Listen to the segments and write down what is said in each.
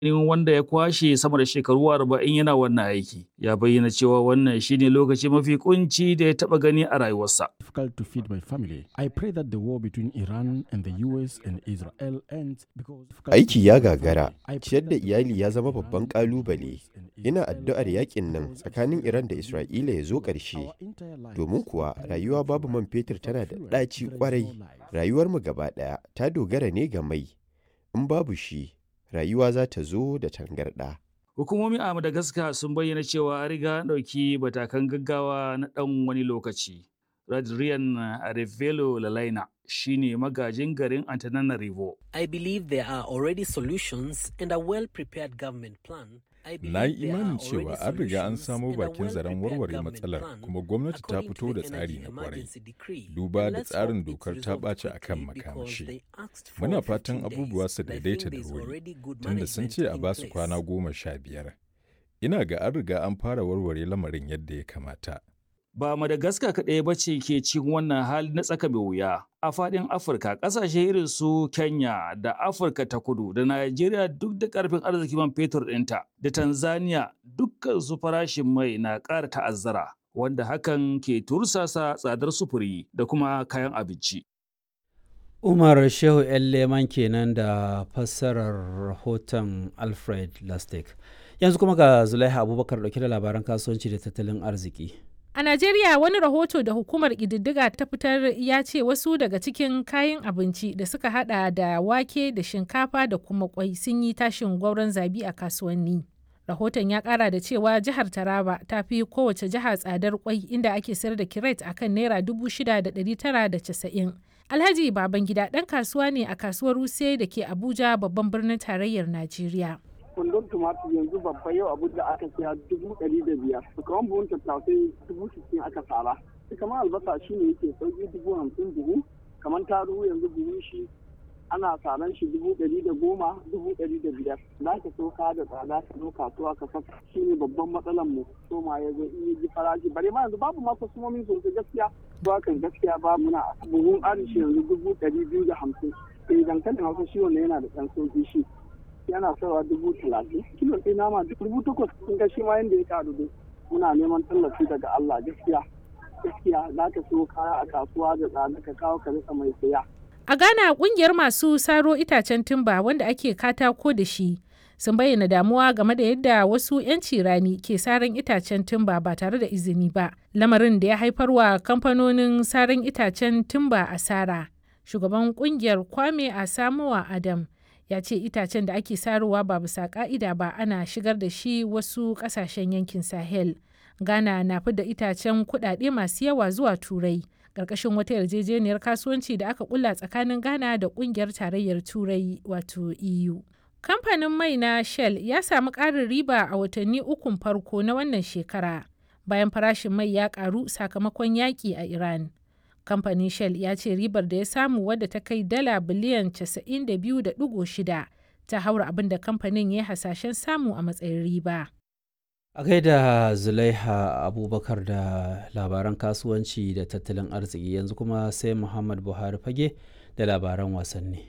wanda ya kwashe sama da shekaru arba'in yana wannan aiki ya bayyana cewa wannan shine lokaci mafi kunci da ya taba gani a rayuwarsa. difficult to feed my family. I pray that the war between Iran and the US and Israel ends because Aiki ya gagara, ciyar da iyali ya zama babban ƙalubale. Ina addu'ar yakin nan tsakanin Iran da Isra'ila ya zo ƙarshe. Domin kuwa rayuwa babu man fetur tana da ɗaci ƙwarai. Rayuwarmu gaba ɗaya ta dogara ne ga mai. In babu shi, rayuwa za ta zo da tangarɗa. Hukumomi a Madagascar sun bayyana cewa an riga an ɗauki matakan gaggawa na ɗan wani lokaci. Radrian Arevelo Lalaina shine magajin garin Antananarivo. I believe there are already solutions and a well-prepared government plan. I believe Na yi there are imanin already cewa an riga an solutions samo and a bakin zaren well-prepared warware government matsalar plan kuma gwamnati ta according to fito da the tsari Energy na kwarai. Emergency Decree. Duba And da let's tsarin hope it's dokar ta resolved ɓaci a kan quickly because makamashi. they asked for Muna 15 fatan abubuwa days, su and I daidaita think da there's wuri, already good tunda sun management ce a in ba su place. kwana goma sha biyar. Ina ga an riga an fara warware lamarin yadda ya kamata. Ba Madagascar kaɗai ba ce ke cikin wannan hali na tsaka mai wuya. A faɗin Afirka, ƙasashe irin su Kenya da Afirka ta kudu da Najeriya duk da ƙarfin arzikin man fetur ɗinta da Tanzania dukkan su farashin mai na ƙara ta'azzara. Wanda hakan ke tursasa tsadar sufuri da kuma kayan abinci. Umar Shehu ‘yan Leman kenan da fassarar rahoton Alfred Lastek. Yanzu kuma ga Zulaiha Abubakar ɗauke da labaran kasuwanci da tattalin arziki. A Najeriya wani rahoto da hukumar ƙididdiga ta fitar ya ce wasu daga cikin kayan abinci da suka hada da wake da shinkafa da kuma kwai sun yi tashin gwauron zabi a kasuwanni. Rahoton ya kara da cewa jihar Taraba ta fi kowace jiha tsadar kwai inda ake sayar da kiret a kan naira dubu shida da ɗari tara da casa'in. Alhaji Babangida ɗan kasuwa ne a kasuwar Wuse da ke Abuja babban birnin tarayyar Najeriya. kundin tumatir yanzu babba yau abu da aka siya dubu ɗari da biyar kamar buhun tattasai dubu sittin aka sara kamar albasa shi ne yake sauki dubu hamsin buhu kamar taruhu yanzu buhun shi ana saran shi dubu ɗari da goma dubu ɗari da biyar za ka so ka da tsada ka zo kasuwa ka saka shi ne babban matsalan mu so ma ya zo in ji farashi bare ma yanzu babu ma kwasumomin sosai gaskiya to hakan gaskiya ba muna buhun arishi yanzu dubu ɗari biyu da hamsin eh dankalin hausa shi wannan yana da ɗan sauki shi yana sawa dubu talatin kilo ɗaya nama dubu takwas sun ga shi ma yadda ya karu dai muna neman tallafi daga Allah gaskiya gaskiya za ka so kaya a kasuwa da tsada ka kawo ka rika mai saya A Ghana kungiyar masu saro itacen timba wanda ake katako da shi sun bayyana damuwa game da yadda wasu 'yanci rani ke saran itacen timba ba tare da izini ba lamarin da ya haifarwa kamfanonin saran itacen timba asara. Shugaban kungiyar Kwame Asamoah Adam ya ce itacen da ake sarowa ba bisa ka'ida ba ana shigar da shi wasu kasashen yankin sahel ghana na fi da itacen kudade masu yawa zuwa turai ƙarƙashin wata yarjejeniyar kasuwanci da aka kulla tsakanin ghana da ƙungiyar tarayyar turai wato eu kamfanin mai na shell ya samu ƙarin riba a watanni ukun farko na wannan shekara bayan farashin mai ya ƙaru sakamakon yaƙi a iran kamfanin shell ya ce ribar da ya samu wadda ta kai dala biliyan 92.6 ta haura abin da kamfanin ya hasashen samu a matsayin riba. A gaida Zulaiha Abubakar da labaran kasuwanci da tattalin arziki yanzu kuma sai Muhammad Buhari fage da labaran wasanni.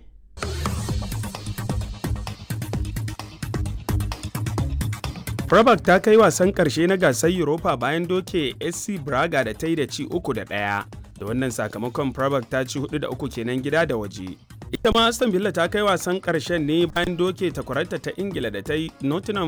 Prabak ta kai wasan ƙarshe na gasar Europa bayan doke SC Braga da ta yi da ci uku da ɗaya. Da wannan sakamakon Prabak ta ci hudu da uku kenan gida da waje. Ita ma Aston Villa ta kai wasan ƙarshen ne bayan doke takwararta ta Ingila da ta yi Nottingham